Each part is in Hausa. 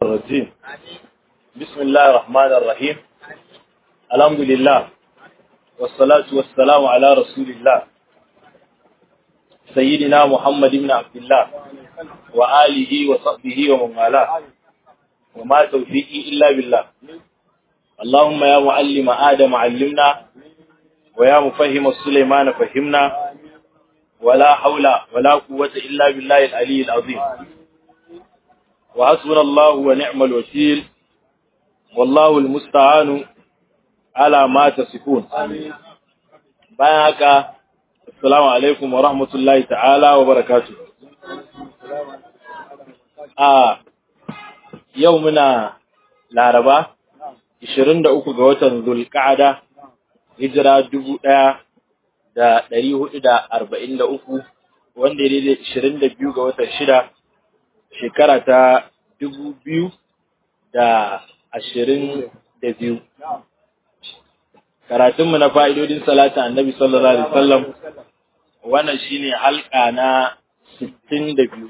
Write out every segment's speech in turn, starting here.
الرجيم بسم الله الرحمن الرحيم الحمد لله والصلاة والسلام على رسول الله سيدنا محمد بن عبد الله وآله وصحبه ومن والاه وما توفيقي إلا بالله اللهم يا معلم آدم علمنا ويا مفهم سليمان فهمنا ولا حول ولا قوة إلا بالله العلي العظيم وحسبنا الله ونعم الوكيل والله المستعان على ما تصفون bayan haka assalamu alaikum wa rahmatullahi ta'ala wa barakatuh a yau muna laraba 23 ga watan zulqa'ada hijira 1443 wanda ya daidai 22 ga watan shida shekara ta dubu biyu da ashirin da biyu. Karatunmu na fa'idodin salatin annabi sallallahu Alaihi wasallam wannan shi ne halka na sittin da biyu.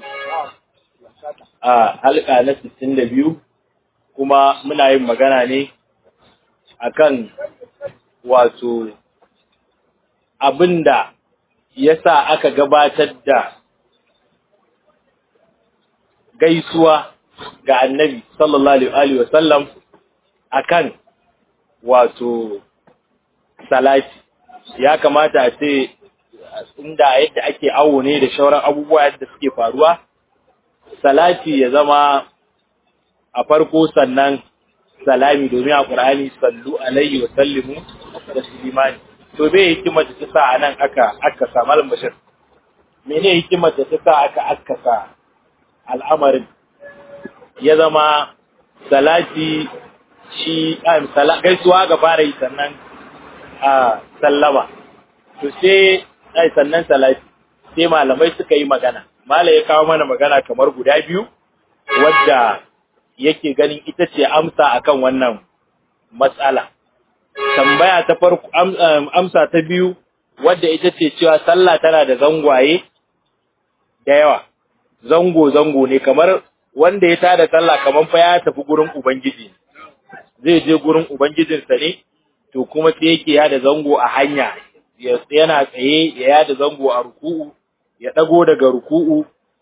A halka na sittin da biyu kuma muna yin magana ne akan wato abin da ya sa aka gabatar da gaisuwa ga annabi sallallahu alaihi wasallam akan wato salati ya kamata a ce inda yadda ake awo ne da shauran abubuwa yadda suke faruwa salati ya zama a farko sannan salami domin a ƙur'ani sallu alaihi wa sallimu da sulimani to bai hikimar da ta sa a nan aka aka sa malam bashir mene hikimar da ta sa aka aka sa al'amarin ya zama salati shi gaisuwa ga fara yi sannan a sallama to sai ai sannan salati sai malamai suka yi magana mala ya kawo mana magana kamar guda biyu wadda yake ganin ita ce amsa akan wannan matsala tambaya ta farko amsa ta biyu wadda ita ce cewa sallah tana da zangwaye da yawa zango-zango ne kamar wanda ya tada sallah kamar fa ya tafi gurin ubangiji zai je gurin ubangijinsa ne to kuma sai yake yada zango a hanya yana tsaye ya yada zango a ruku'u ya dago daga ruku'u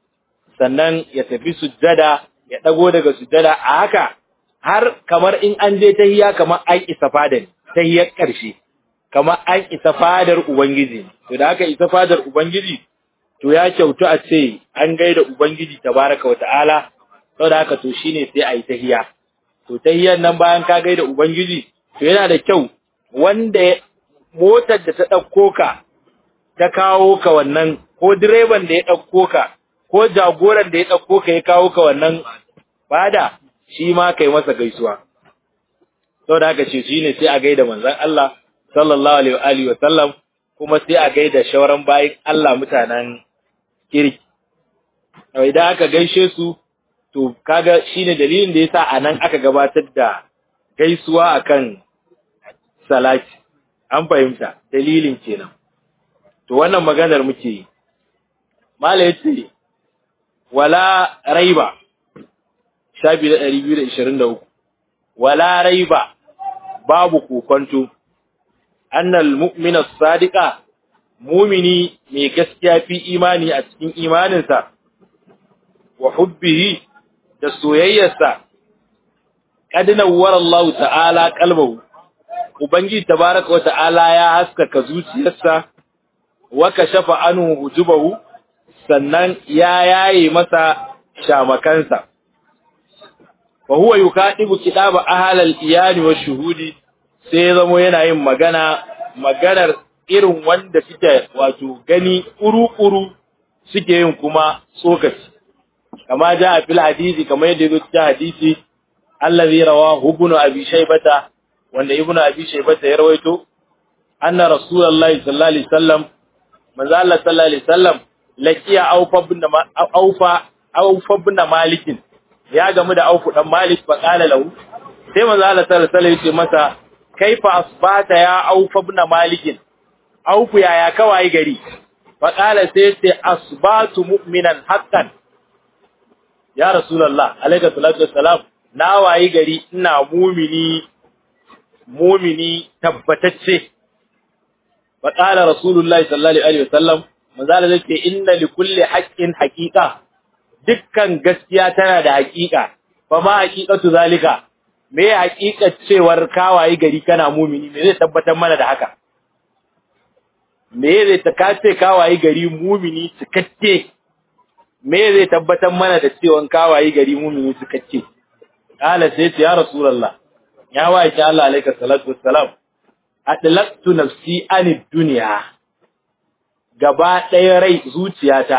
sannan ya tafi sujjada ya dago daga sujjada a haka har kamar in an je tahiya kamar an isa fadar tahiyar karshe kamar an isa fadar ubangiji to da haka isa fadar ubangiji to ya kyautu a ce an gaida Ubangiji tabaraka wa ta'ala, sau da haka to shi ne sai a yi tahiya. To tahiyar nan bayan ka gaida Ubangiji, to yana da kyau wanda motar da ta ɗauko ka ta kawo ka wannan, ko direban da ya ɗauko ka, ko jagoran da ya ɗauko ka ya kawo ka wannan bada, shi ma kai masa gaisuwa. Sau da haka ce shi ne sai a gaida manzan Allah, sallallahu alaihi wa sallam, kuma sai a gaida shawaran bayin Allah mutanen kirki. Idan aka gaishe su, to kaga shine dalilin da yasa a nan aka gabatar da gaisuwa akan salati. An fahimta, dalilin kenan. To wannan maganar muke yi. Mala yace wala raiba shafi da ɗari biyu da ishirin da uku. Wala raiba babu kokonto annal mu'mina sadiqa mumini mai gaskiya fi imani a cikin imaninsa wa hubbihi da soyayyarsa qad nawwara Allah ta'ala qalbahu ubangi tabaraka wa ta'ala ya haskaka zuciyarsa wa kashafa anhu hujubahu sannan ya yaye masa shamakansa fa huwa yukadibu kidaba ahlal iyani wa shuhudi sai zamo yana yin magana maganar irin wanda suke wato gani kuru-kuru suke yin kuma tsokaci kama ja a fil hadisi kamar yadda yazo cikin hadisi allazi rawahu ibn abi shaybata wanda ibn abi shaybata ya rawaito anna rasulullahi sallallahu alaihi wasallam manzo Allah sallallahu alaihi wasallam laqiya awfa ibn awfa awfa ibn malik ya gamu da awfu dan malik fa qala lahu sai manzo Allah sallallahu alaihi wasallam ya ce masa kaifa asbata ya awfa ibn malik auku yaya kawai gari faƙala sai ce asbatu mu'minan haqqan ya rasulullah alayka salatu wassalam na wayi gari ina mumini mumini tabbatacce fa qala rasulullahi sallallahu alaihi wasallam manzala zai ce inna li kulli haqqin haqiqa dukkan gaskiya tana da haqiqa fa ma haqiqatu zalika me haqiqat cewar kawaye gari kana mumini me zai tabbatar mana da haka me zai ta kace kawaye gari mumini cikakke me zai tabbatar mana da cewa kawaye gari mumini cikakke kala sai ce ya rasulullah ya waye Allah alayka salatu wassalam atlaqtu nafsi anid dunya gaba ɗaya rai zuciyata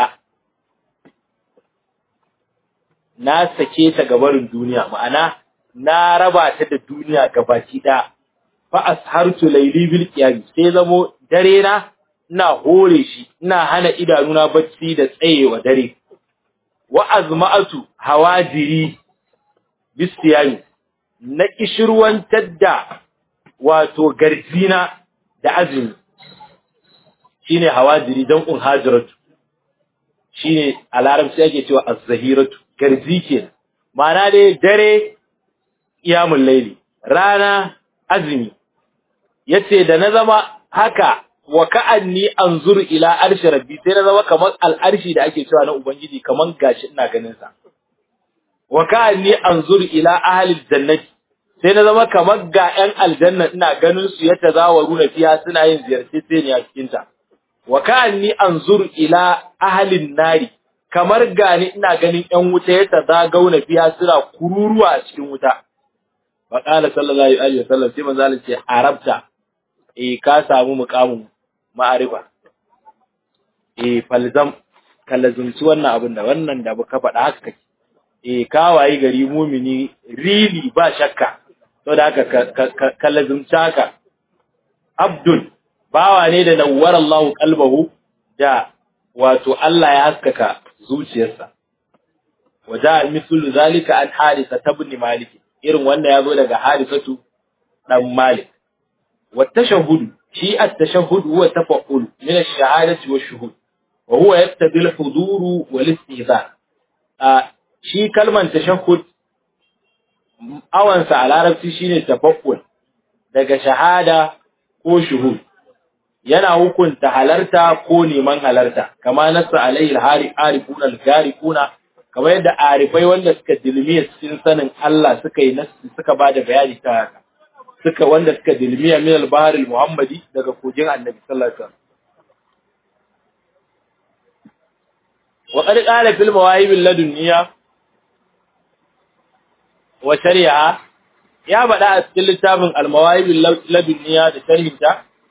na sake ta gabarin duniya ma'ana na raba ta da duniya gabaki ɗaya fa ashartu layli bil qiyam sai zamo dare na ina hore shi ina hana idanuna bacci da tsayewa dare wa azma'atu hawajiri bisiyami na kishirwantar da wato garjina da azumi shine hawajiri dan un hajiratu shine a larabci ake cewa az-zahiratu garji kenan ma'ana dai dare iyamul laili rana azumi yace da na zama haka wa ka'anni anzuru ila arshi rabbi sai na zama kamar al'arshi da ake cewa na ubangiji kamar gashi ina ganin sa wa ka'anni anzuru ila ahli jannati sai na zama kamar ga ƴan aljanna ina ganin su yadda zawaru na fiya suna yin ziyarce sai ne a cikin ta wa ka'anni anzuru ila ahli nari kamar gani ina ganin ƴan wuta yadda zagauna fiya suna kururuwa a cikin wuta fa qala sallallahu alaihi wasallam sai manzo Allah ce arabta eh ka samu muqamin ma'arifa eh falzam kalazumci wannan abin da wannan da ka faɗa haka kake eh kawaye gari mumini really ba shakka to da haka kalazumci haka abdul bawa ne da nawwara Allah qalbahu da wato Allah ya haskaka zuciyarsa waja mithlu zalika an harisa ibn malik irin wanda yazo daga harisatu dan malik wa tashahhud shi at-tashahhud huwa tafa'ul min ash-shahadati wash-shuhud wa huwa yaqtadi al-hudur wal-istihzar shi kalman tashahhud awansa a larabci shine tafa'ul daga shahada ko shuhud yana hukunta halarta ko neman halarta kama nassa alaihi al-hari arifuna al-garikuna kamar yadda arifai wanda suka dilmiya cikin sanin Allah suka yi nassi suka bada bayani ta haka suka wanda suka dilmiya min al-bahr al-muhammadi daga kogin annabi sallallahu alaihi wasallam wa qad qala fil mawahib ladunniya wa shari'a ya bada a cikin littafin al-mawahib ladunniya da sharhinta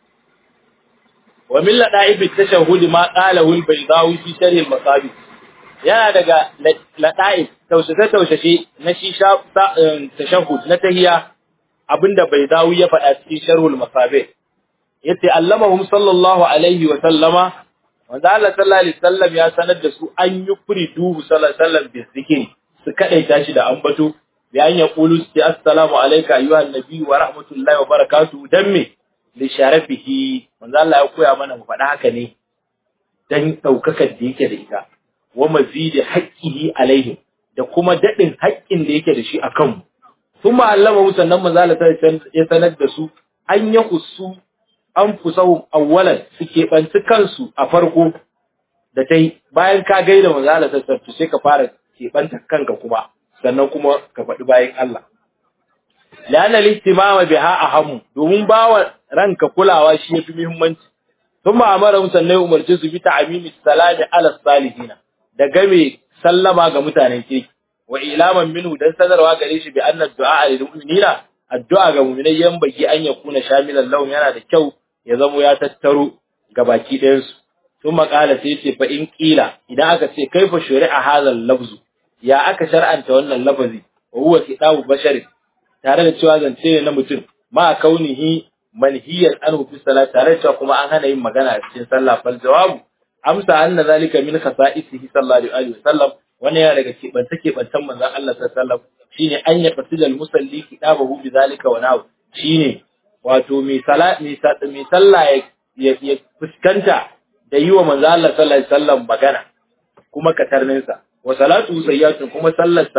wa min lada'ib at-tashahhud ma qalahu al-baydawi fi sharh al-masabih yana daga lada'ib taushe-taushe na shi tashahhud na tahiya abinda baydawi ya faɗa cikin sharhul masabih yace allamahum sallallahu alaihi wa sallama wanda Allah sallallahu alaihi wasallam ya sanar da su an yi kuri duhu sallallahu alaihi wasallam bi zikiri su kadaita shi da ambato bi an yaqulu assalamu alayka ayyuhan nabi wa rahmatullahi wa barakatuh dan me li sharafihi wanda Allah ya koya mana mu faɗa haka ne dan daukakar da yake da ita wa mazidi haqqihi alaihi da kuma dadin haƙƙin da yake da shi akan mu kuma allama sannan manzo Allah ya sanar da su an ya usu an fusahum awwalan su keɓanci kansu a farko da ta yi bayan ka gaida manzo Allah sassartu sai ka fara keɓanta kanka kuma sannan kuma ka faɗi bayan Allah lana listimama biha ahamu domin bawa ranka kulawa shi yafi muhimmanci thumma amara sannan umarci su bi ta'amimi salami ala salihina da game sallama ga mutanen kirki wa ilaman minhu dan sanarwa gare shi bi anna du'a lil mu'minina addu'a ga mu'minai yan baki an yakuna shamilan lahum yana da kyau ya zamo ya tattaro ga baki ɗayan su sun makala sai ce fa in kila idan aka ce kaifa shari'a hadal lafzu ya aka shar'anta wannan lafazi wa huwa kitabu bashari tare da cewa zance ne na mutum ma kaunihi manhiyan anhu fi salat tare da cewa kuma an hana yin magana a cikin sallah fal jawabu amsa anna zalika min khasa'isihi sallallahu alaihi wasallam wannan yana daga keɓance keɓantan manzon Allah sallallahu alaihi wasallam shine an ya fasidal musalli kitabahu bi zalika wa nahu shine wato mai sala mai sallah ya fuskanta da yi wa manzon Allah sallallahu alaihi wasallam magana kuma katarninsa wa salatu sayyatun kuma sallarsa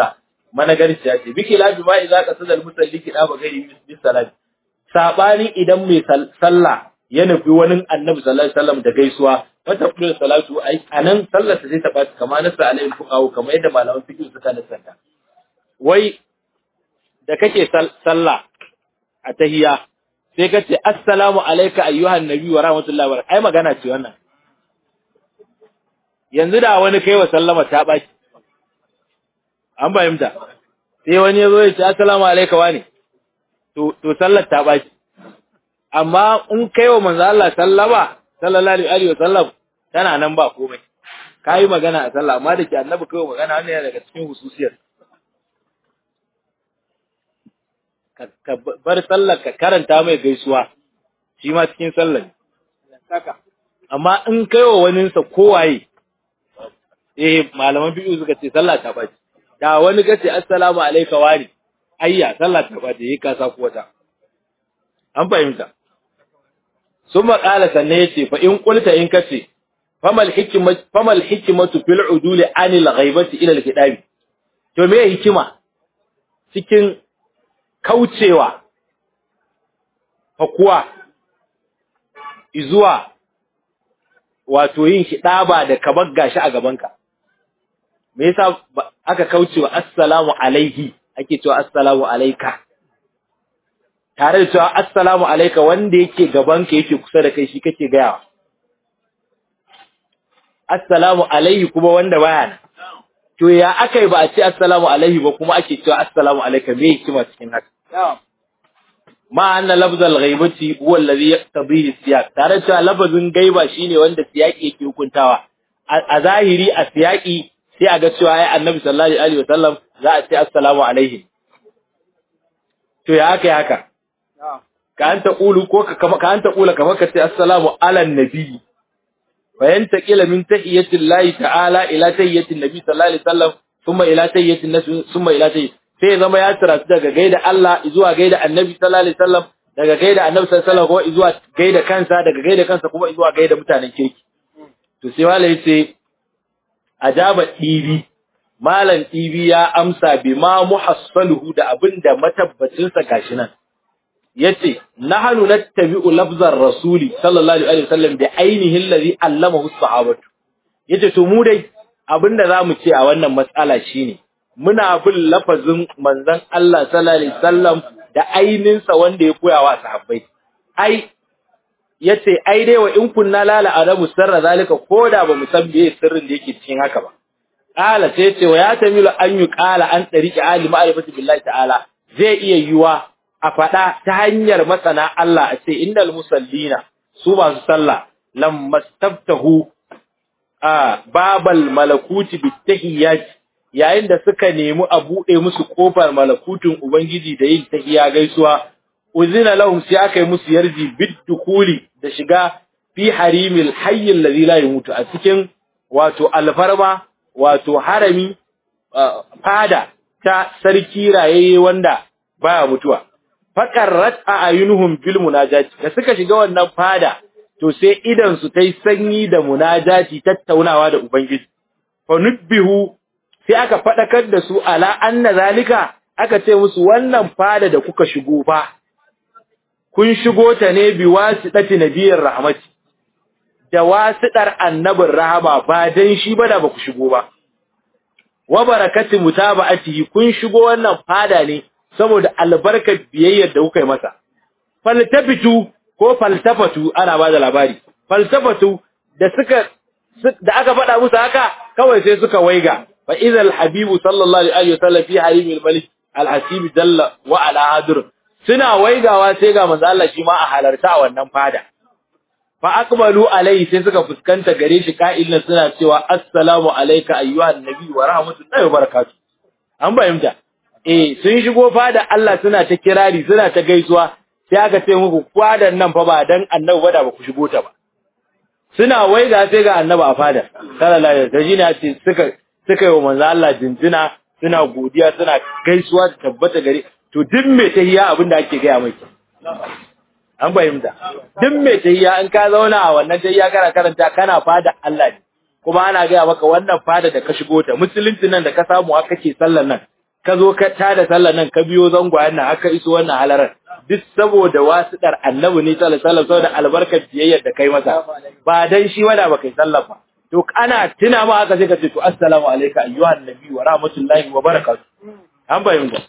managarciya ce biki lafi ma idza qasada al-musalli kida ba gari bis salati sabani idan mai sallah ya nufi wani annabi sallallahu alaihi wasallam da gaisuwa wata kullu salatu ai anan sallar ta sai ta baci kamar nasa alaihi fuqahu kamar yadda malaman fiqh suka nasanta wai da kake sallah a tahiyya sai ka ce assalamu alayka ayyuhan nabi wa rahmatullahi wa barakatuh ai magana ce wannan yanzu da wani kai wa sallama ta baki an fahimta sai wani ya zo ya ce assalamu alayka wani to to sallar ta baki amma in kai wa manzo Allah sallama sallallahu alaihi wa sallam tana nan ba komai kai magana a sallah amma da ke annabi kai magana wannan yana daga cikin hususiyar ka bar sallar ka karanta mai gaisuwa shi ma cikin sallar amma in kai wa waninsa kowaye eh malaman biyu suka ce sallah ta bace da wani ka ce assalamu alayka wani ayya sallah ta bace yi ka sa wata an fahimta summa qala sanne yace fa in qulta in kace famal hikmatu famal hikmatu fil uduli anil ghaibati ila al kidabi to me hikima cikin kaucewa fakuwa izuwa wato yin hidaba da kabar gashi a gabanka me yasa aka kaucewa assalamu alaihi ake cewa assalamu alayka tare da cewa assalamu alayka wanda yake gabanka yake kusa da kai shi kake gayawa assalamu alaihi kuma wanda baya nan to ya akai ba a ce assalamu alaihi ba kuma ake cewa assalamu alayka me hikima cikin haka ma anna lafzal ghaibati huwa alladhi yaqtadihi siyaq tare cewa lafazin gaiba shine wanda siyaki yake hukuntawa a zahiri a siyaki sai a ga cewa ai annabi sallallahu alaihi wasallam za a ce assalamu alaihi to ya haka haka ka anta qulu ko ka ka anta qula kamar ka ce assalamu ala nabi bayan taqila min tahiyati llahi ta'ala ila tahiyati nabi sallallahu alaihi wasallam thumma ila tahiyati nabi thumma ila tahiyati sai zama ya tsira daga gaida Allah zuwa gaida Annabi sallallahu alaihi wasallam daga gaida Annabi sallallahu alaihi wasallam kuma zuwa gaida kansa daga gaida kansa kuma zuwa gaida mutanen kirki to sai malai yace ajaba dibi malam dibi ya amsa bi ma muhassaluhu da abinda matabbacin sa gashi nan yace nahnu nattabi'u lafzar rasuli sallallahu alaihi wasallam bi ainihi allazi allamahu as-sahabatu yace to mu dai abinda zamu ce a wannan matsala shine muna bin lafazin manzon Allah sallallahu alaihi wasallam da aininsa wanda ya koya wa sahabbai ai yace ai dai wa in kunna lala arabu sirra zalika koda ba mu san me sirrin da yake cikin haka ba qala sai yace wa ya tamilu an yi qala an tariqi ali ma'rifati billahi ta'ala zai iya yiwa a fada ta hanyar masana Allah a ce innal musallina su masu sallah lammastabtahu a babal malakuti bitahiyyati yayin da suka nemi a buɗe musu ƙofar malakutun Ubangiji da yin tahiya gaisuwa, uzina lahum sai aka yi musu yarji bid-dukuli da shiga fi harimil hayyin ladhi la yamutu a cikin wato alfarma wato harami fada ta sarki rayayye wanda baya mutuwa faqarrat ayunuhum bil munajati da suka shiga wannan fada to sai idan su tai sanyi da munajati tattaunawa da Ubangiji fa nubbihu sai aka faɗakar da su ala anna zalika aka ce musu wannan fada da kuka shigo fa kun shigo ta ne bi wasitati nabiyir rahmati da wasitar annabin rahama ba dan shi ba da baku shigo ba wa barakati mutaba'atihi kun shigo wannan fada ne saboda albarkar biyayyar da kuka yi masa faltafitu ko faltafatu ana ba da labari faltafatu da suka da aka faɗa musu haka kawai sai suka waiga fa idza al-habibu sallallahu alaihi wasallam fi harim al-malik al-hasib dalla wa ala hadir suna waigawa sai ga manzo Allah shi ma a halarta a wannan fada fa aqbalu alaihi sai suka fuskanta gare shi ka'ilin suna cewa assalamu alayka ayyuhan nabi wa rahmatullahi wa barakatuh an bayyana eh sun shigo fada Allah suna ta kirari suna ta gaisuwa sai aka ce muku fadan nan fa ba dan annabi ba da ba ku shigo ta ba suna waiga sai ga annabi a fada sallallahu alaihi wasallam ya ce suka suka yi wa manzo Allah jinjina suna godiya suna gaisuwa da tabbata gare to duk me tahiya abin da ake gaya mai an fahimta duk me tahiya in ka zauna a wannan tahiya kana karanta kana fada Allah ne kuma ana gaya maka wannan fada da ka shigo ta musulunci nan da ka samu aka kake sallar nan ka zo ka tada sallar nan ka biyo zangwayen nan haka iso wannan halarar duk saboda wasiɗar annabi ne sallallahu alaihi wasallam saboda albarkar biyayyar da kai masa ba dan shi wada ba kai sallar ba to ana tuna ma haka sai ka ce to assalamu alayka ayyuhan nabi wa rahmatullahi wa barakatuh an bayyana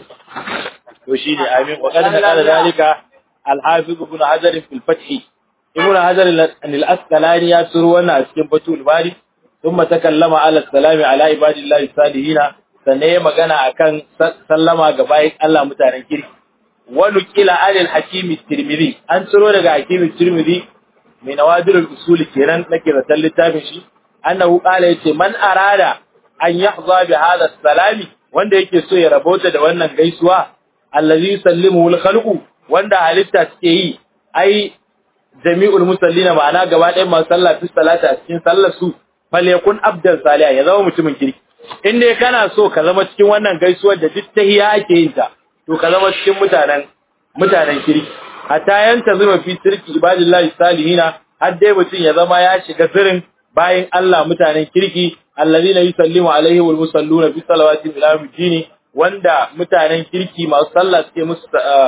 to shine amin wa qad qala dalika al-hafiz ibn hajar fil fath ibn hajar al-asqalani ya turo wannan a cikin fatul bari thumma takallama ala salami ala ibadillahi salihin sannan ya magana akan sallama ga bayin Allah mutanen kirki wa nuqila alil hakim at-tirmidhi an turo daga hakim at-tirmidhi mai nawadir al-usul kenan nake da littafin shi annahu qala yace man arada an yahza bi hadha salami wanda yake so ya rabota da wannan gaisuwa allazi yusallimu al-khalqu wanda halitta suke yi ai jami'ul musallina ma'ana gaba ɗayan masu sallah fi salata a cikin sallar su falyakun abdan salih ya zama mutumin kirki in dai kana so ka zama cikin wannan gaisuwar da duk tahiya ake yin ta to ka zama cikin mutanen mutanen kirki hatta yanta zuma fi sirki ibadillahi salihina har dai mutum ya zama ya shiga sirrin bayan Allah mutanen kirki allazina yusallimu alaihi wal musalluna fi salawati ila yawmiddin wanda mutanen kirki masu sallah suke musu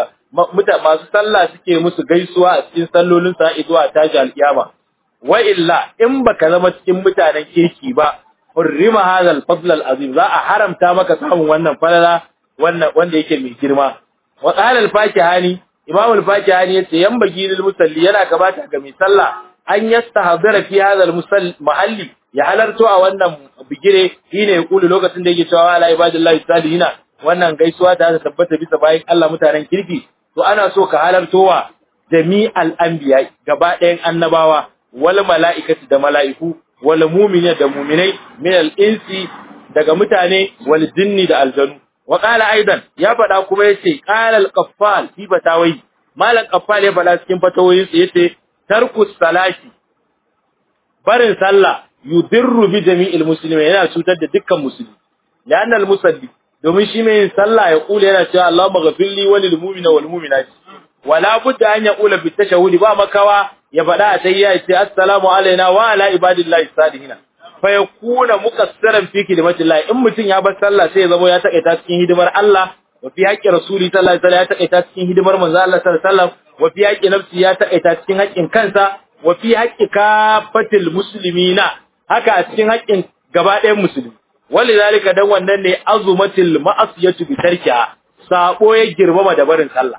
masu sallah suke musu gaisuwa a cikin sallolin sa zuwa tashi alkiyama wa illa in baka zama cikin mutanen kirki ba hurrima hadha al-fadl al-azim za a haramta maka samun wannan falala wannan wanda yake mai girma wa qala al-fakihani imam al-fakihani yace yambagi lil musalli yana gabata ga mai sallah an yastahdira fi hadha al-mahalli ya halarto a wannan bigire shine ya kulu lokacin da yake cewa ala ibadillahi salihina wannan gaisuwa ta tabbata bisa bayan Allah mutanen kirki to ana so ka halarto wa jami'al anbiya gaba ɗayan annabawa wal mala'ikati da mala'iku wal mu'mini da mu'minai min al-insi daga mutane wal jinni da aljanu wa qala aidan ya faɗa kuma yace qala al-qaffal fi batawai malam qaffal ya faɗa cikin fatawoyinsa yace tarku salati barin sallah yudirru bi jami'il muslimin yana cutar da dukkan musulmi la'anna al-musalli domin shi mai yin sallah ya kula yana cewa Allahumma ghafirli wa lil mu'mina wal mu'minati wala budda an yaqula bi tashahhudi ba makawa ya faɗa a tayya ya ce assalamu alaina wa ala ibadillahi salihin fa yakuna muqassiran fi kidmatillah in mutun ya bar sallah sai ya zama ya takaita cikin hidimar Allah wa fi haqqi rasuli sallallahu alaihi wasallam ya takaita cikin hidimar manzo Allah sallallahu alaihi wasallam wa fi haqqi nafsi ya takaita cikin haƙƙin kansa wa fi haqqi kafatil muslimina haka a cikin haƙƙin gaba ɗayan musulmi walidhalika dan wannan ne azumatil ma'asiyatu bi tarkiha sabo ya girmama da barin sallah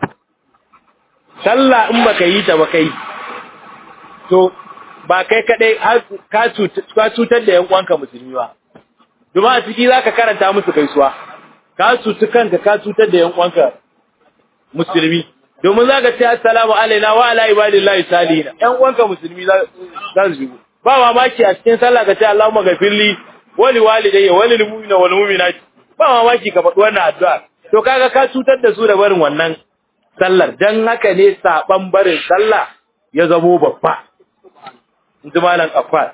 sallah in baka yi ta baka yi to ba kai kadai ka cutar da yan uwanka musulmi ba domin a ciki zaka karanta musu gaisuwa ka cuci kanka ka cutar da yan uwanka musulmi domin zaka ce assalamu alaina wa ala ibadillahi salihin yan uwanka musulmi za su shigo ba mamaki a cikin sallah ka ce Allahumma ghafirli wali walidayya wali lil mu'mina wal mu'minati ba mamaki ka faɗi wannan addu'a to kaga ka cutar da su da barin wannan sallar dan haka ne saban barin sallah ya zamo babba inji malam affar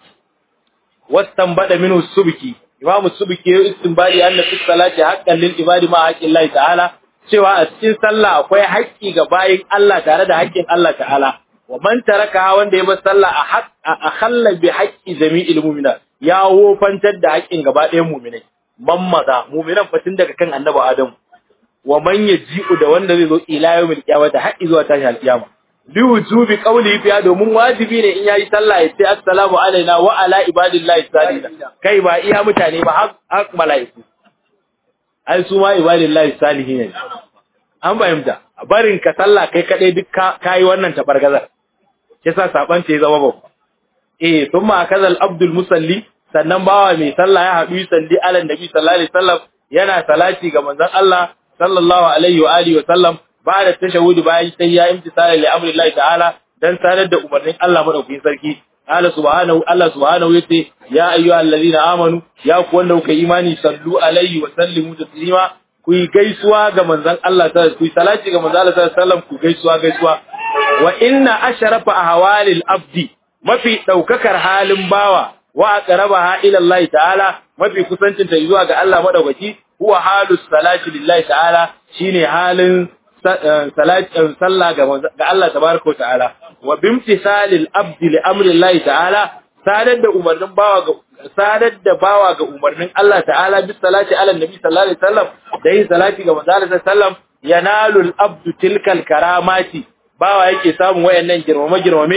wastanbada minhu subki imamu subki ya istinbadi anna fi salati haqqan lil ibadi ma haqqin Allah ta'ala cewa a cikin sallah akwai haƙƙi ga bayin Allah tare da haƙƙin Allah ta'ala wa man taraka wanda ya bar sallah a haqq a khalla bi haqqi jami'il mu'mina ya wofantar da haƙƙin gaba ɗayan mu'minai mammaza mu'minan fatin daga kan annabi Adam wa man yaji'u da wanda zai zo ila yawmil qiyamah har zuwa tashi alqiyama li wujubi qawli fiya domin wajibi ne in yayi sallah ya ce assalamu alaina wa ala ibadillahi salihin kai ba iya mutane ba har mala'iku ai su ma ibadillahi salihin ne an fahimta barin ka sallah kai kadai duk kai wannan tabargazar kisa saban ce zama babba eh thumma kazal abdul musalli sannan bawa mai sallah ya haɗu salli ala nabi sallallahu alaihi wasallam yana salati ga manzon Allah sallallahu alaihi wa alihi wa sallam ba da tashahudi bayan tahiyya imtisala li amri Allah ta'ala dan sanar da umarnin Allah madaukakin sarki Allah subhanahu Allah subhanahu yace ya ayyuhallazina amanu ya ku wanda kuka imani sallu alaihi wa sallimu taslima ku yi gaisuwa ga manzon Allah sallallahu ku yi salati ga manzon Allah sallallahu alaihi wasallam ku gaisuwa gaisuwa wa inna ashrafa ahwalil abdi mafi daukakar halin bawa wa aqrabaha ila Allah ta'ala mafi kusancin ta zuwa ga Allah madaukaki huwa halus salati lillahi ta'ala shine halin salatin sallah ga ga Allah tabaraka ta'ala wa bimtisalil abdi li amri Allah ta'ala sadar da umarnin bawa sadar da bawa ga umarnin Allah ta'ala bis salati ala nabi sallallahu alaihi wasallam da yin salati ga manzo sallallahu alaihi wasallam yanalul abdu tilkal karamati bawa yake samun wayannan girmame girmame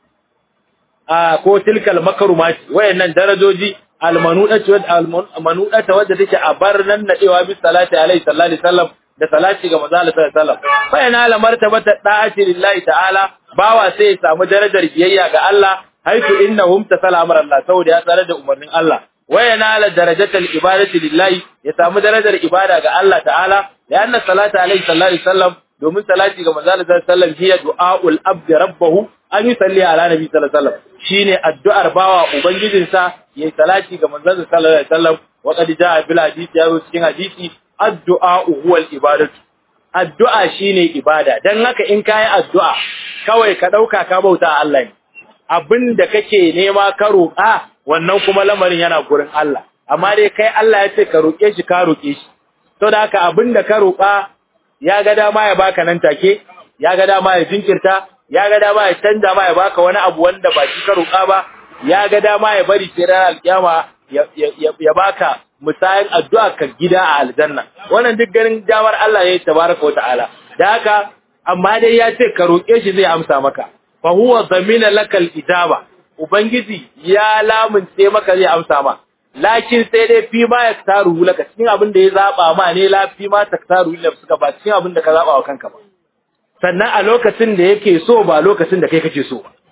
a ko tilkal makarumati wayannan darajoji almanudati wad almanudata wadda take a barnan nadewa bis salati alaihi sallallahu alaihi wasallam da salati ga manzo sallallahu alaihi wasallam fa yanala martabata da'ati lillahi ta'ala bawa sai ya samu darajar biyayya ga Allah haitu innahum tasala amr Allah saboda ya tsare da umarnin Allah wa yanala darajatal ibadati lillahi ya samu darajar ibada ga Allah ta'ala da anna salata alaihi sallallahu alaihi wasallam domin salati ga manzo sallallahu alaihi wasallam hiya du'aul abd rabbahu an yi salli ala nabi sallallahu alaihi wasallam shine addu'ar bawa ubangijinsa yayi salati ga manzo sallallahu alaihi wasallam wa qad jaa bil hadisi ya cikin hadisi addu'a huwa al ibadatu addu'a shine ibada dan haka in kai addu'a kawai ka dauka ka bauta Allah ne abin da kake nema ka roƙa wannan kuma lamarin yana gurin Allah amma dai kai Allah ya ce ka roƙe shi ka roƙe shi to da haka abin da ka roƙa ya ga dama ya baka nan take ya ga dama ya jinkirta ya ga dama ya canza ma ya baka wani abu wanda ba shi ka roƙa ba ya ga dama ya bari sai ranar alkiyama ya baka misayin addu'a ka gida a aljanna wannan duk ganin damar Allah ya yi tabaraka wa ta'ala da haka amma dai ya ce ka roƙe shi zai amsa maka fa huwa zamina lakal ijaba ubangiji ya lamunce maka zai amsa ma lakin sai dai fi ma ya taru laka cikin abin da ya zaba ma ne la fi ma ta taru laka suka ba cikin abin da ka zaba wa kanka ba sannan a lokacin da yake so ba lokacin da kai kake so ba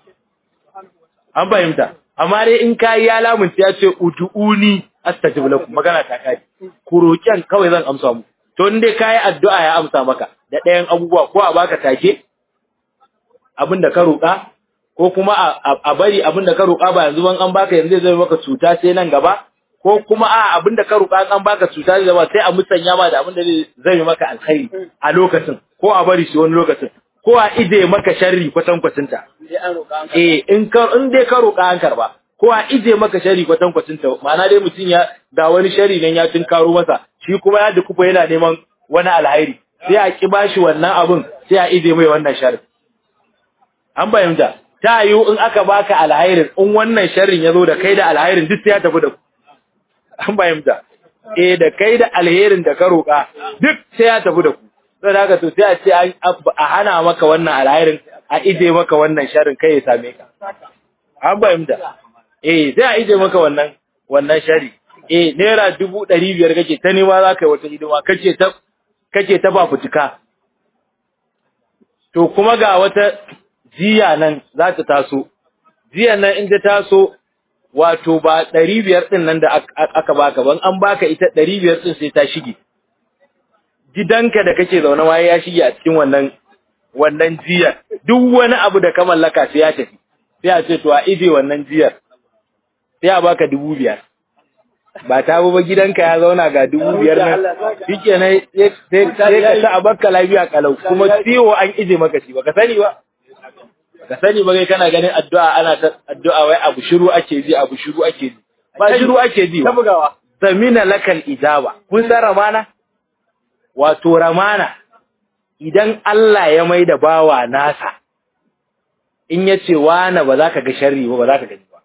an fahimta amma dai in kai ya lamunce ya ce ud'uni astajib lakum magana ta kai ku roƙen kawai zan amsa mu to in dai kai addu'a ya amsa maka da ɗayan abubuwa ko a baka take abin da ka roƙa ko kuma a bari abin da ka roƙa ba yanzu ban an baka yanzu zai maka cuta sai nan gaba ko kuma a abin da ka roƙa an baka cuta zai zama sai a musanya ma da abin da zai maka alkhairi a lokacin ko a bari shi wani lokacin ko a ije maka sharri kwatan kwacinta eh in ka in dai ka roƙa an karba ko a ije maka sharri kwatan kwacinta ma'ana dai mutum ya ga wani sharri nan ya karo masa shi kuma ya dukufa yana neman wani alhairi sai a ki bashi wannan abin sai a ije mai wannan sharri an bayyana ta yiwu in aka baka alhairin in wannan sharrin ya zo da kai da alhairin duk sai ya tafi da ku an bayyana eh da kai da alherin da ka roƙa duk sai ya tafi da ku sai haka to sai a ce a hana maka wannan alhairin a ije maka wannan sharrin kai ya same ka an bayyana eh sai a ije maka wannan wannan sharri eh naira dubu ɗari biyar kake ta nema za ka yi wata hidima kace ta kake ta ba fitika to kuma ga wata jiya nan za ta taso jiya nan in ta taso wato ba ɗari biyar ɗin nan da aka baka ban an baka ita ɗari biyar ɗin sai ta shige gidanka da kake zaune ma ya shige a cikin wannan wannan jiyar duk wani abu da ka mallaka sai ya tafi sai a ce to a ije wannan jiyar sai a baka dubu biyar ba ta ba gidanka ya zauna ga dubu biyar nan shike ne sai ka ta a baka lafiya kalau kuma ciwo an ije maka shi baka sani ba ka sani ba kai kana ganin addu'a ana ta addu'a wai abu shiru ake ji abu shiru ake ji ba shiru ake ji ta bugawa zamina lakal ijaba kun san ramana wato ramana idan Allah ya mai da bawa nasa in ya ce wani ba za ka ga sharri ba ba za ka gani ba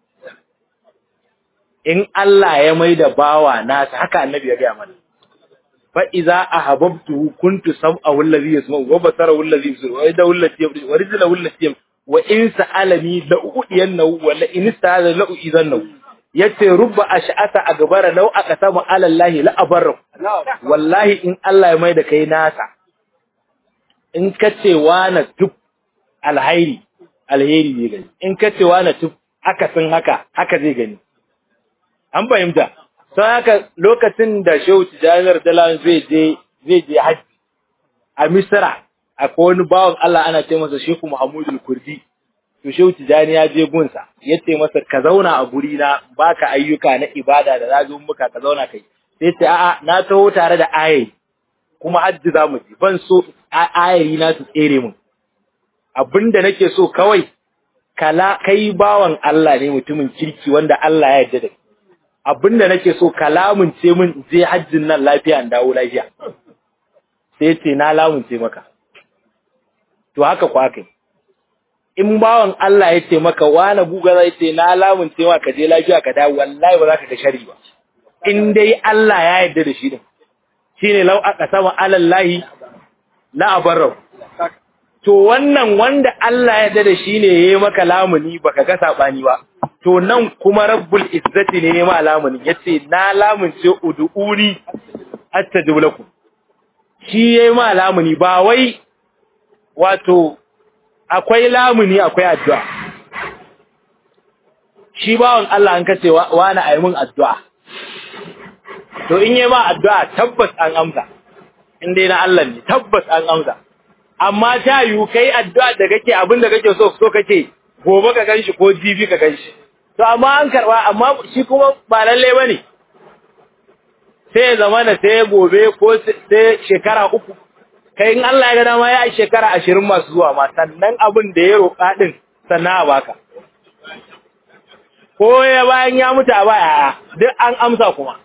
in Allah ya mai da bawa nasa haka annabi ya gaya mana fa iza ahabbtuhu kuntu sam'ahu alladhi yasma'u wa basarahu alladhi yubsiru wa yadahu allati yabtishu wa rijluhu allati yam wa in sa'alani la udiyannahu wa la in ista'ala la uidannahu yace rubba ash'ata agbara law aqsama ala allahi la abarra wallahi in Allah ya mai da kai nasa in kace na duk alhairi alheri ne gani in kace na duk akasin haka haka zai gani an fahimta sai haka lokacin da Shehu Tijanar Dalan zai je zai je haji a Misra akwai wani bawan Allah ana ce masa Shehu Muhammadu Kurdi to Shehu Tijani ya je gunsa yace masa ka zauna a guri na baka ayyuka na ibada da zazo muka ka zauna kai sai ce a'a na taho tare da ayayi kuma hajji zamu je ban so ayayi na su tsere mun abinda nake so kawai kala kai bawan Allah ne mutumin kirki wanda Allah ya yarda da kai abinda nake so ka lamunce min je hajjin nan lafiya in dawo lafiya sai ce na lamunce maka to haka kwa kai in bawan Allah ya ce maka wani guga zai ce na lamun ce ka je lafiya ka dawo wallahi ba za ka ga shari ba in dai Allah ya yarda da shi din shine lau aka sama alallahi la abarra to wannan wanda Allah ya yarda da shi ne yayi maka lamuni baka ga sabani ba to nan kuma rabbul izzati ne ma lamuni yace na lamunce ud'uni astajib lakum shi yayi ma lamuni ba wai wato akwai lamuni akwai addu'a shi bawon Allah an kace wani ayi mun addu'a to in yayi ma addu'a tabbas an amsa in dai na Allah ne tabbas an amsa amma ta yiwu kai addu'a da kake abin da kake so so kake gobe ka ganshi ko jibi ka ganshi to amma an karba amma shi kuma ba lalle bane sai zamana sai gobe ko sai shekara uku kai in Allah ya ga dama ya shekara 20 masu zuwa ma sannan abin da ya roƙa din sannan a baka ko ya bayan ya mutu a baya duk an amsa kuma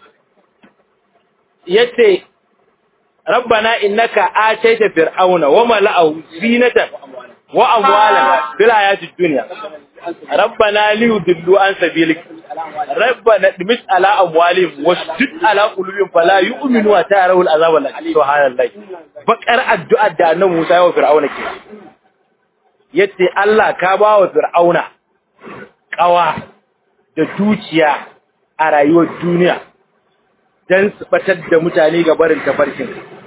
yace rabbana innaka ataita fir'auna wa mala'ahu zinatan wa amwalan fil hayatid dunya rabbana liyudillu an sabilik rabbana dimis ala amwalihim wasjud ala qulubihim fala yu'minu wa ta'rawul azab al subhanallahi bakar addu'a da annabi Musa ya wa fir'auna ke yace Allah ka ba wa fir'auna kawa da dukiya a rayuwar duniya dan su batar da mutane ga barin tafarkin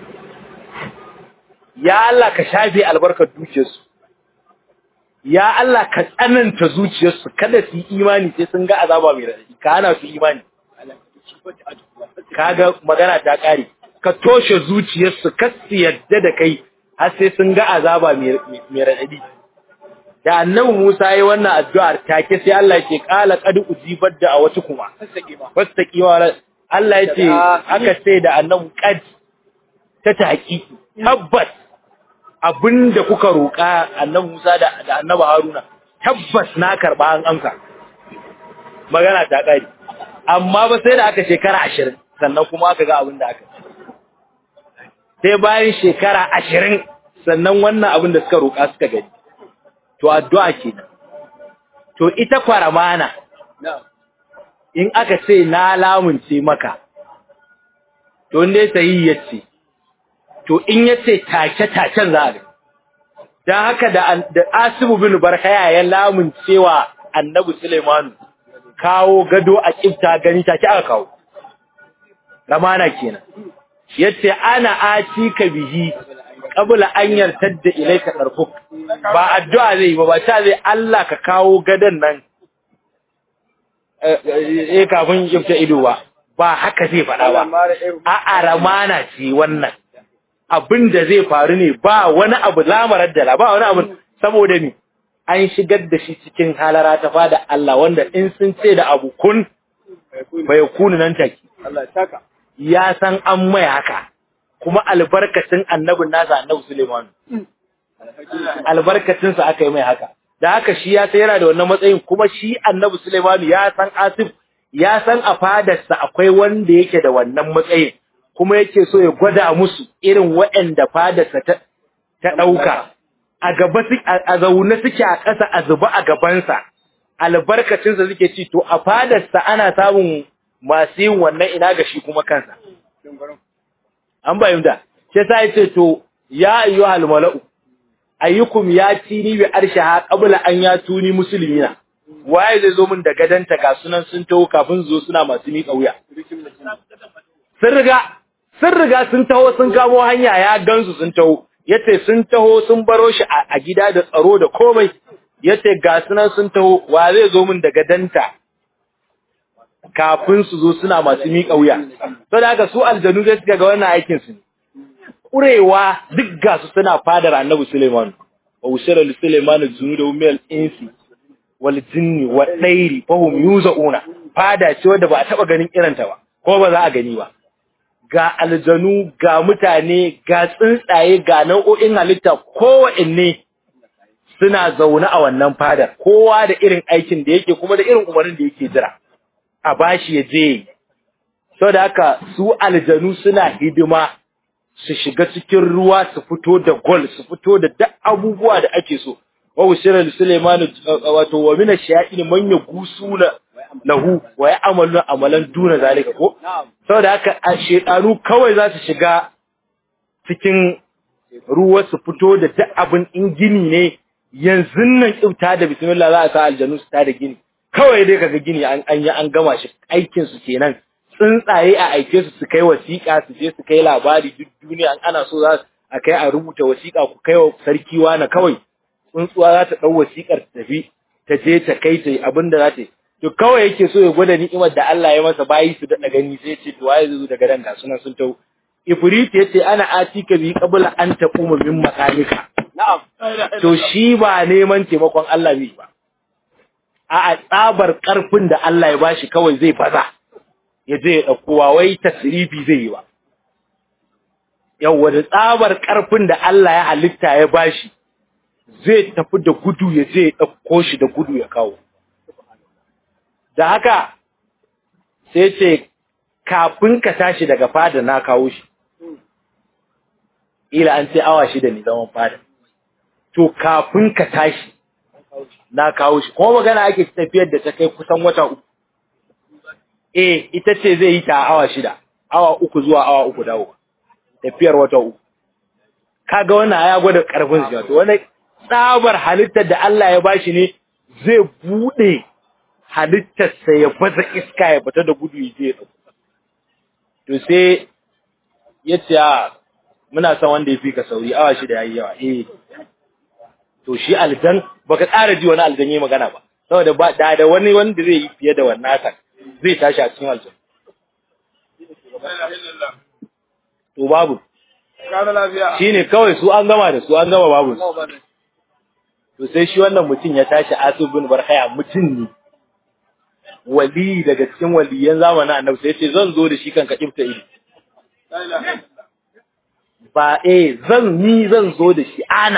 ya Allah ka shafe albarkar dukiyarsu ya Allah ka tsananta zuciyarsu kada su yi imani sai sun ga azaba mai radadi ka hana su imani kaga magana ta kare ka toshe zuciyarsu kar su yadda da kai har sai sun ga azaba mai radadi da annabi Musa yayi wannan addu'ar take sai Allah yake kala qad ujibat da awatu kuma fastaqima Allah yace aka sai da annabi qad ta tahqiqi tabbas abinda kuka roƙa annabi Musa da da annabi Haruna tabbas na karba an amsa magana ta kare amma ba sai da aka shekara 20 sannan kuma aka ga abin da aka sai bayan shekara 20 sannan wannan abin da suka roƙa suka gani to addu'a kenan to ita kwaramana in aka ce na lamunce maka to inda sai yace to in yace take taken za ga dan haka da da Asibu bin Barkaya ya lamuncewa Annabi Sulaiman kawo gado a kifta gani take aka kawo ramana kenan yace ana atika bihi qabla an yartadda ilayka darfuk ba addu'a zai ba ba ta zai Allah ka kawo gadan nan eh kafin kifta ido ba ba haka zai faɗa ba a ramana ce wannan abin da zai faru ne ba wani abu lamarar da ba wani abu saboda ni an shigar da shi cikin halara ta fada Allah wanda in sun ce da abu kun bai kunu nan take ya san an mai haka kuma albarkacin annabin nasa annabi Suleiman albarkacin sa aka yi mai haka da haka shi ya sai yana da wannan matsayin kuma shi annabi Suleiman ya san Asif ya san a fadarsa akwai wanda yake da wannan matsayin kuma yake so ya gwada musu irin waɗanda fadarsa ta ta dauka a gaba a zaune suke a ƙasa a zuba a gabansa albarkacinsa suke ci to a fadarsa ana samun masu yin wannan ina ga shi kuma kansa an bayyana sai sai ce to ya ayyuhal mala'u ayyukum ya tini bi arshaha qabla an ya tuni muslimina waye zai zo min da gadanta ga sunan sun taho kafin zo suna masu miƙa wuya sun riga sun riga sun taho sun kamo hanya ya gansu sun taho yace sun taho sun baro shi a gida da tsaro da komai yace ga sunan sun taho wa zai zo min da gadanta kafin su zo suna masu miƙa wuya to da haka su aljanu zai suka ga wannan aikin su ƙurewa duk ga su suna fadar annabi Suleiman wa usira li Suleiman junudu min al-insi wal jinni wa dairi fa hum yuzauna fada ce wanda ba a taba ganin irin ta ba ko ba za a gani ba ga aljanu ga mutane ga tsuntsaye ga nau'o'in halitta kowanne suna zaune a wannan fadar kowa da irin aikin da yake kuma da irin umarnin da yake jira a bashi ya je so da haka su aljanu suna hidima su shiga cikin ruwa su fito da gol su fito da duk abubuwa da ake so wa usira Sulaiman wato wa min ash-shayatin man yagusuna lahu wa ya'malu amalan duna zalika ko saboda haka a shedanu kawai za su shiga cikin ruwa su fito da duk abin in gini ne yanzu nan kyauta da bismillah za a sa aljanu su ta da gini kawai dai kaga gini an an yi an gama shi aikin su kenan tsuntsaye a aike su su kai wasiƙa su je su kai labari duk duniya an ana so za a kai a rubuta wasiƙa ku kai wa sarki wani kawai tsuntsuwa za ta ɗau wasiƙar ta tafi ta je ta kai ta yi abin da za ta yi to kawai yake so ya gwada ni'imar da Allah ya masa bayi su daɗa gani sai ce to waye zai zo daga nan ga sunan sun tau Ifrit yace ana atika bi qabla an taquma min maqamika na'am to shi ba neman taimakon Allah ne ba a tsabar karfin da Allah ya bashi kawai zai baza ya je ya dauko wai tasrifi zai yi ba yawa da tsabar karfin da Allah ya halitta ya bashi zai tafi da gudu ya je ya dauko shi da gudu ya kawo da haka sai ce kafin ka tashi daga fada na kawo shi ila an ce awa shida ne zaman fada to kafin ka tashi na kawo shi kuma magana ake tafiyar da ta kai kusan wata uku eh ita ce zai yi ta awa shida awa uku zuwa awa uku dawo tafiyar wata uku kaga wannan ya gwada karfin shi to wannan tsabar halittar da Allah ya bashi ne zai bude halittarsa ya baza iska ya fita da gudu ya je to sai ya ce muna son wanda ya fi ka sauri awa shida yayi yawa eh to shi aljan baka ƙara ji wani aljan yayi magana ba saboda ba da da wani wanda zai yi fiye da wannan haka zai tashi a cikin aljan to babu kana lafiya shine kawai su an gama da su an gama babu to sai shi wannan mutum ya tashi Asib bin Barhaya mutum ne wali daga cikin waliyan zamanin Annabi sai ya ce zan zo da shi kan ka kifta ido ba eh zan ni zan zo da shi ana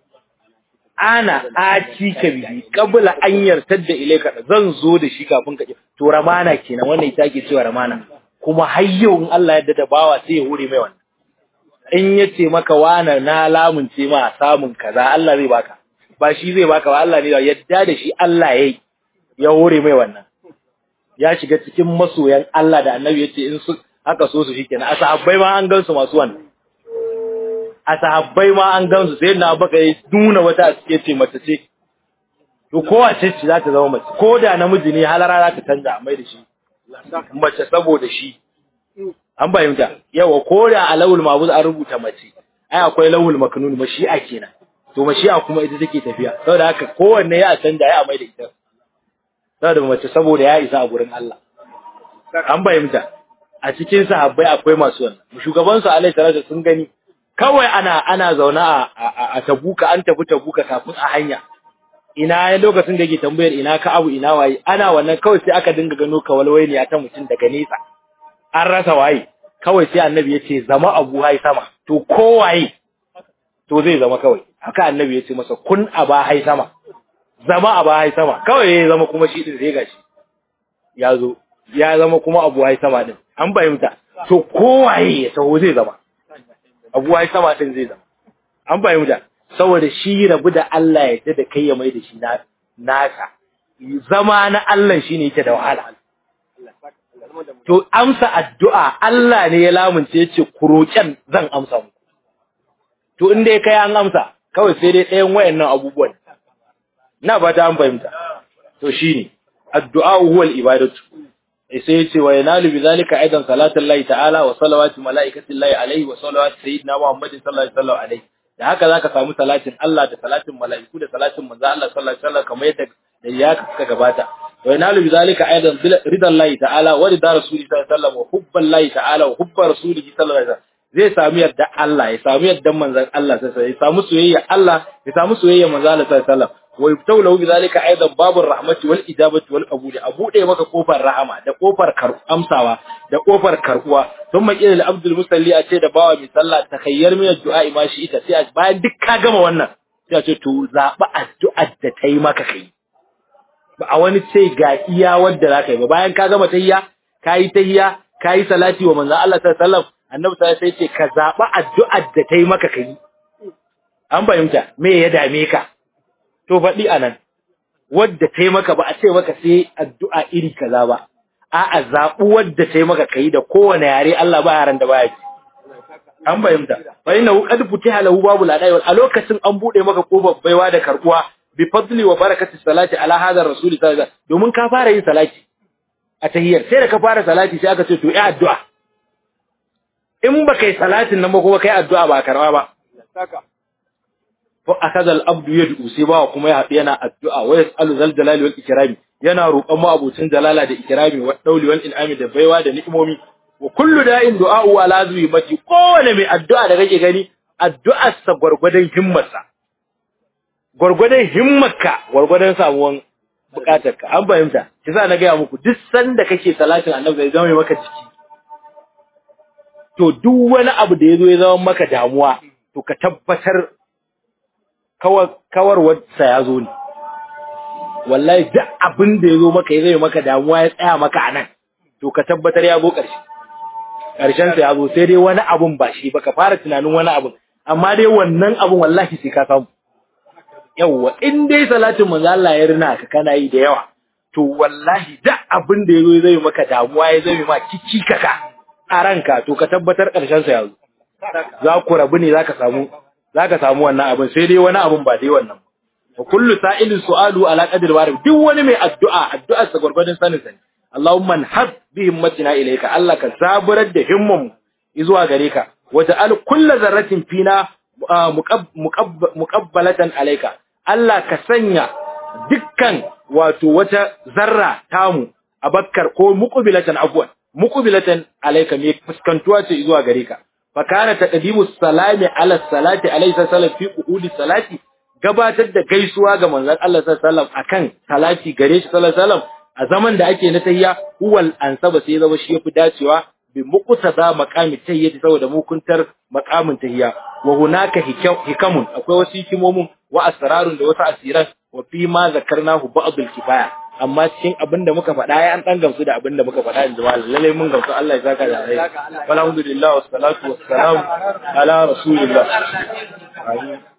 ana aci ka bihi kabla an yartar da ilaika zan zo da shi kafin ka to ramana kenan wannan ita ke cewa ramana kuma har yau in Allah ya da bawa sai ya hure mai wannan in yace maka wana na lamunce ma samun kaza Allah zai baka ba shi zai baka ba Allah ne ya yadda da shi Allah yayi ya hure mai wannan ya shiga cikin masoyan Allah da Annabi yace in su haka so su shikenan asahabbai ma an gansu masu wannan a sahabbai ma an gansu sai na baka yi nuna wata a cike ce mace ce to kowace ce za ta zama mace ko da namiji ne halara za ta canza a mai da shi mace saboda shi an bayyanta yawa ko da a lawul mabuz an rubuta mace ai akwai lawul maknun mashi'a kenan to mashi'a kuma ita take tafiya saboda haka kowanne ya canza ya mai da ita saboda mace saboda ya isa a gurin Allah an bayyanta a cikin sahabbai akwai masu wannan shugaban su alaihi salatu sun gani kawai ana ana zauna a tabuka an tafi tabuka kafin a hanya ina lokacin da yake tambayar ina ka abu ina waye ana wannan kawai sai aka dinga gano kawalwai ne ta mutum daga nesa an rasa waye kawai sai annabi ya ce zama abu hai sama to kowaye to zai zama kawai haka annabi ya ce masa kun aba hai sama zama aba hai sama kawai ya zama kuma shi din sai gashi ya zo ya zama kuma abu hai sama din an fahimta to kowaye ya taho zai zama abu hai sama din zai zama an fahimta saboda shi rabu da Allah ya da kai ya mai da shi na naka zama na Allah shine yake da wahala to amsa addu'a Allah ne ya lamunce yace ku roƙen zan amsa muku to in dai kai an amsa kawai sai dai ɗayan wayannan abubuwan na ba ta an fahimta to shine addu'a huwa al-ibadatu sai yace wa yanalu bi zalika aidan salatu Allah ta'ala wa salawatu malaikati Allah alaihi wa salawatu sayyidina Muhammadin sallallahu alaihi wasallam alaihi da haka zaka samu salatin Allah da salatin mala'iku da salatin manzo Allah sallallahu alaihi wasallam kamar yadda da ya ka gabata wa yanalu bi zalika aidan ridan Allah ta'ala wa ridar rasuli sallallahu alaihi wasallam wa hubban Allah ta'ala wa hubba rasuli sallallahu alaihi wasallam zai samu yadda Allah ya samu yadda manzon Allah sallallahu alaihi wasallam ya samu soyayya Allah ya samu soyayya manzo Allah sallallahu alaihi wasallam wa yuftahu lahu bidhalika aidan babur rahmati wal ijabati wal qabul a bude maka kofar rahama da kofar amsawa da kofar karbuwa thumma qila lil abdul musalli a ce da bawa mi sallah takhayyar min addu'a ma shi ita sai bayan duk ka gama wannan sai a ce to zaba addu'ar da tai maka kai ba a wani ce ga iya wanda zaka yi ba bayan ka gama tahiyya kai tahiyya kai salati wa manzo Allah sallallahu alaihi wasallam annabi sai sai ce ka zaba addu'ar da tai maka kai an fahimta me ya dame ka to faɗi anan wadda ta yi maka ba a ce maka sai addu'a iri kaza ba a'a zaɓi wadda ta yi maka kai da kowane yare Allah ba yaran da baya ji an fahimta fa inna qad futiha lahu babul adai a lokacin an bude maka kofar baiwa da karbuwa bi fadli wa barakati salati ala hadha rasul sallallahu domin ka fara yin salati a tahiyyar sai da ka fara salati sai aka ce to yi addu'a in ba kai salatin nan ba kuma kai addu'a ba karba ba fa akaza al-abdu yad'u sai ba kuma ya haɗu yana addu'a wa yas'alu zal jalali wal ikrami yana roƙon mu abucin jalala da ikrami wa dauli wal in'ami da baiwa da ni'imomi wa kullu da'in du'a'u ala mati kowane mai addu'a da kake gani addu'ar sa gurgurdan himmarsa gurgurdan himmarka gurgurdan samuwan bukatarka an fahimta kisa na ga muku duk sanda kake salatin annabi zai zama maka jiki to duk wani abu da yazo ya zama maka damuwa to ka tabbatar kawar kawarwar sa yazo ne wallahi duk abin da yazo maka ya zama maka damuwa ya tsaya maka anan to ka tabbatar ya zo ƙarshe ƙarshen sa ya zo sai dai wani abun ba shi ba ka fara tunanin wani abun amma dai wannan abun wallahi sai ka samu yawa in dai salatin manzo Allah ya rina ka kana yi da yawa to wallahi duk abin da yazo zai maka damuwa ya zai ma kici kaka a ranka to ka tabbatar ƙarshen sa ya zo za ku rabu ne zaka samu zaka samu wannan abun sai dai wani abun ba dai wannan wa kullu sa'ilin su'alu ala qadri warid duk wani mai addu'a addu'ar sa gurgurdan sanin sa Allahumma nhab bi himmatina ilayka Allah ka zaburar da himman zuwa gare ka waja'al kullu zarratin fina muqabbalatan alayka Allah ka sanya dukkan wato wata zarra tamu abakkar ko muqbilatan afwan muqbilatan alayka me fuskantuwa ce zuwa gare ka fa kana taqdimu salami ala salati alayhi sallam fi qu'udi salati gabatar da gaisuwa ga manzon Allah sallallahu alaihi wasallam akan salati gare shi sallallahu alaihi wasallam a zaman da ake na tayya huwal ansaba sai zama shi yafi dacewa bi muqtada maqami tayyati saboda mukuntar maqamin tayya wa hunaka hikamun akwai wasu hikimomin wa asrarun da wasu asiran wa fi ma zakarnahu ba'dul kifaya amma cikin abinda muka faɗa ya an dan gamsu da abinda muka faɗa yanzu ma lalle mun gamsu Allah ya saka da rai alhamdulillah wassalatu wassalamu ala rasulillah amin